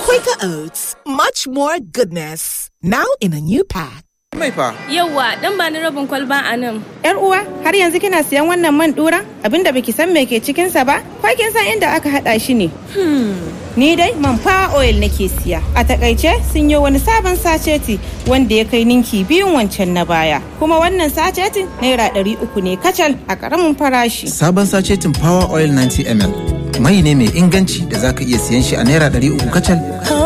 Quaker Oats, much more goodness. Now in a new pack. Mai fa. Yawwa, dan ba ni rabin kwalba a nan. Yar uwa, har yanzu kina siyan wannan man dura? Abinda baki san me ke cikin sa ba? Ko kin san inda aka hada shi ne? Ni dai man fa oil nake siya. A takaice sun yi wani sabon sacheti wanda ya kai ninki biyun wancan na baya. Kuma wannan sachetin naira ɗari uku ne kacal a ƙaramin farashi. Sabon sacetin Power Oil 90 ml. Mai ne mai inganci da zaka iya siyan shi a naira 300 kacal.